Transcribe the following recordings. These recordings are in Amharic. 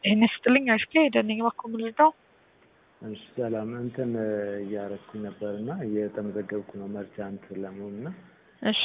ጤና ይስጥልኝ አሽኬ ደነኝ ባኮ ምልዳው እሺ ሰላም እንትን እያረኩኝ ነበር እና እየተመዘገብኩ ነው መርቻንት ለመሆን እና እሺ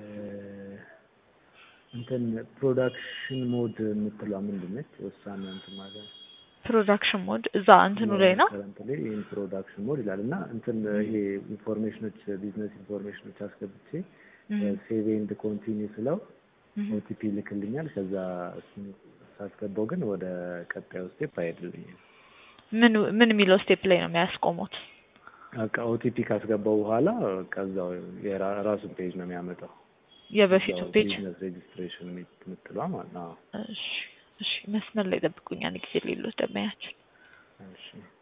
እንትን ፕሮዳክሽን ሞድ የምትለዋ ምንድን ነች? እሷን እንትን ማለት ነው። ፕሮዳክሽን ሞድ እዛ እንትኑ ላይ ነው። ከረንትሊ ይህን ፕሮዳክሽን ሞድ ይላል እና እንትን ይሄ ኢንፎርሜሽኖች ቢዝነስ ኢንፎርሜሽኖች አስገብቼ ሴቭ ኤንድ ኮንቲኒው ስለው ኦቲፒ ይልክልኛል። ከዛ እሱን ሳስገባው ግን ወደ ቀጣዩ ስቴፕ አይሄድልኝም። ምን ምን የሚለው ስቴፕ ላይ ነው የሚያስቆሙት? በቃ ኦቲፒ ካስገባው በኋላ ከዛው የራሱን ፔጅ ነው የሚያመጣው። የበፊቱ ፔጅ ቢዝነስ ሬጅስትሬሽን የምትለዋ ማለት ነው። እሺ እሺ፣ መስመር ላይ ጠብቁኝ። አንድ ጊዜ ሌሎች ደንበኛችን እሺ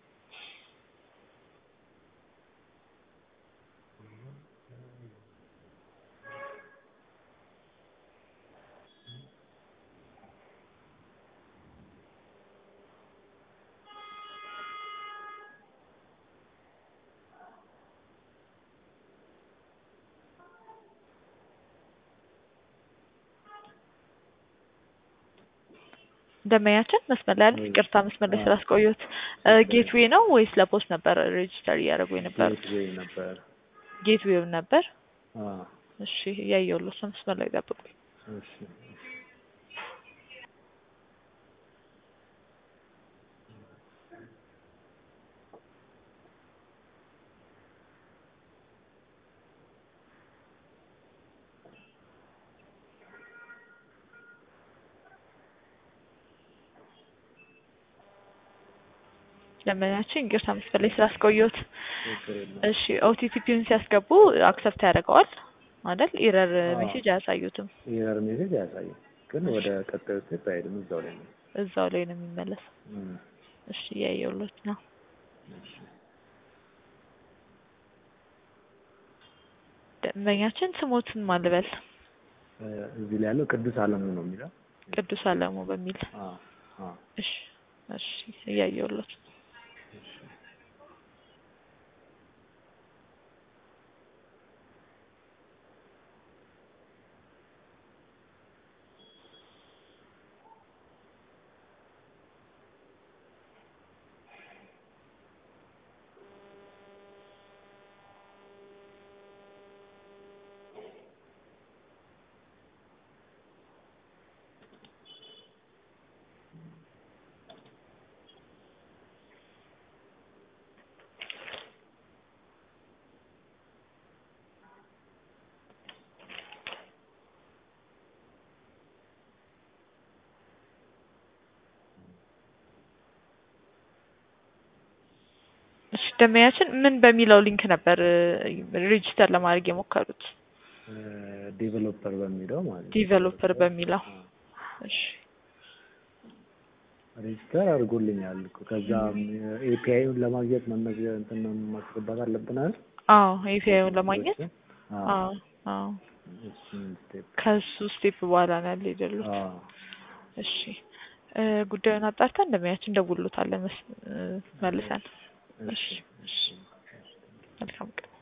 ደንበኛችን መስመር ላይ ያለ ይቅርታ፣ መስመር ላይ ስላስቆየሁት። ጌትዌይ ነው ወይስ ለፖስት ነበር ሬጅስተር እያደረጉ የነበሩት? ጌትዌይ ነበር። ጌትዌው ነበር። አዎ እሺ፣ እያየሁልዎት ነው። መስመር ላይ ጠብቁኝ። እሺ ደንበኛችን ይቅርታ መስመር ላይ ስላስቆየሁት። ችግር የለውም። እሺ ኦቲፒውን ሲያስገቡ አክሰፕት ያደርገዋል አይደል? ኢረር ሜሴጅ አያሳዩትም። ኤረር ሜሴጅ አያሳይም፣ ግን ወደ ቀጣዩ ስቴፕ አይሄድም። እዛው ላይ ነው። እዛው ላይ ነው የሚመለሰው። እም፣ እሺ እያየሁልዎት ነው። እሺ ደንበኛችን ስሞትን ማን ልበል? እ፣ እዚህ ላይ ያለው ቅዱስ አለሙ ነው የሚለው። ቅዱስ አለሙ በሚል አዎ አዎ እሺ እሺ እያየሁልዎት ነው። እሺ እሺ ደንበኛችን ምን በሚለው ሊንክ ነበር ሬጂስተር ለማድረግ የሞከሩት? ዴቨሎፐር በሚለው ማለት ነው። ዲቨሎፐር በሚለው እሺ ሬጅስተር አድርጎልኛል እኮ። ከዛ ኤፒአይውን ለማግኘት መመዝገብ እንትን ማስገባት አለብን አይደል? አዎ ኤፒአይውን ለማግኘት አዎ አዎ አዎ እሱን ስቴፕ ከሱ ስቴፕ በኋላ ነው ያለ የደሉት። አዎ እሺ እ፣ ጉዳዩን አጣርተን እንደሚያችን እንደውሎታለን መስ- እ፣ መልሰን። እሺ እሺ መልካም ቀን